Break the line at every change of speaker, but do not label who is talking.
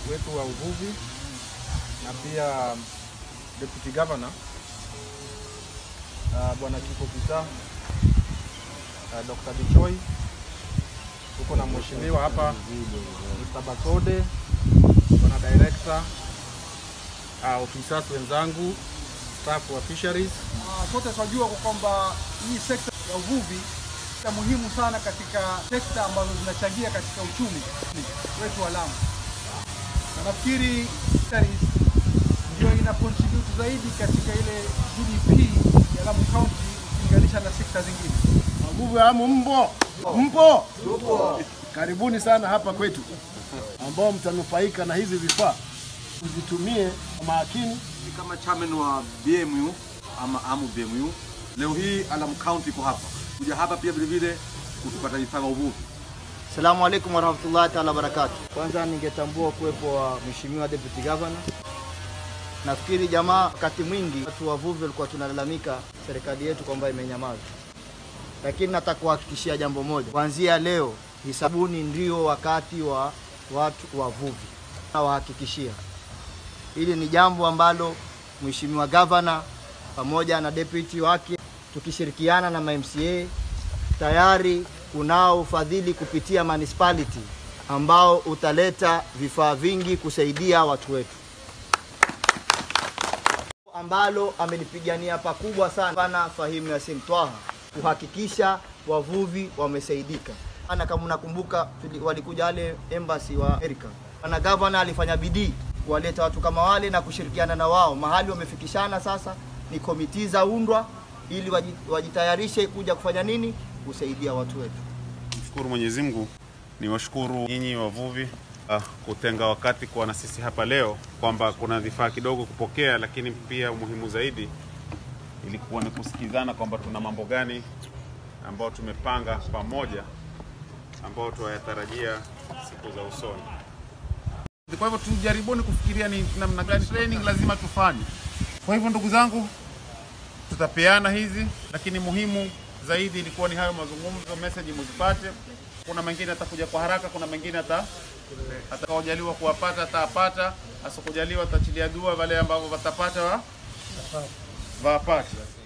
wetu wa uvuvi na pia deputy governor uh, bwana chief officer uh, Dr. Bichoi, tuko na mheshimiwa hapa Mr. Basode, bwana director, uh, officers wenzangu, staff wa fisheries
Ah, Sote tunajua kwa kwamba hii sekta ya uvuvi ni muhimu sana katika sekta ambazo zinachangia katika uchumi wetu wa Lamu, na nafikiri fisheries ndio ina contribute zaidi katika ile GDP ya Lamu County ukilinganisha na sekta zingine.
Wavuvi wa Lamu mpo? Mpo? Karibuni sana hapa kwetu, ambao mtanufaika na hizi vifaa, uzitumie kwa makini.
kama chairman wa BMU ama AMU BMU, leo hii Alam County iko hapa kuja hapa pia vile vile kutupata vifaa vya uvuvi.
Assalamu alaikum warahmatullahi taala wabarakatuh. Kwanza ningetambua kuwepo wa Mheshimiwa Deputy Governor. Nafikiri jamaa, wakati mwingi watu wavuvi walikuwa tunalalamika serikali yetu kwamba imenyamaza, lakini nataka kuhakikishia jambo moja, kuanzia leo hisabuni ndio wakati wa watu wavuvi. Nawahakikishia hili ni jambo ambalo Mheshimiwa Governor pamoja na deputy wake tukishirikiana na MCA tayari kunao ufadhili kupitia municipality ambao utaleta vifaa vingi kusaidia watu wetu, ambalo amelipigania pakubwa sana Bwana Fahimu Yasin Twaha kuhakikisha wavuvi wamesaidika. Ana kama unakumbuka, tuli- walikuja wale embassy wa Amerika, bwana gavana alifanya bidii kuwaleta watu kama wale na kushirikiana na wao. Mahali wamefikishana sasa ni komiti za undwa ili waji- wajitayarishe kuja kufanya nini, kusaidia watu wetu.
Mshukuru Mwenyezi Mungu, ni washukuru nyinyi wavuvi uh, kutenga wakati kuwa na sisi hapa leo, kwamba kuna vifaa kidogo kupokea, lakini pia umuhimu zaidi ilikuwa ni kusikizana kwamba tuna mambo gani ambayo tumepanga pamoja ambayo tuwayatarajia siku za usoni. Kwa hivyo tujaribuni kufikiria ni namna gani training lazima tufanye. Kwa hivyo ndugu zangu, tutapeana hizi, lakini muhimu zaidi ilikuwa ni hayo mazungumzo, message muzipate. Kuna mengine atakuja kwa haraka, kuna mengine ata atakaojaliwa kuwapata atapata, asikujaliwa atachilia dua wale ambao watapata wa wapate.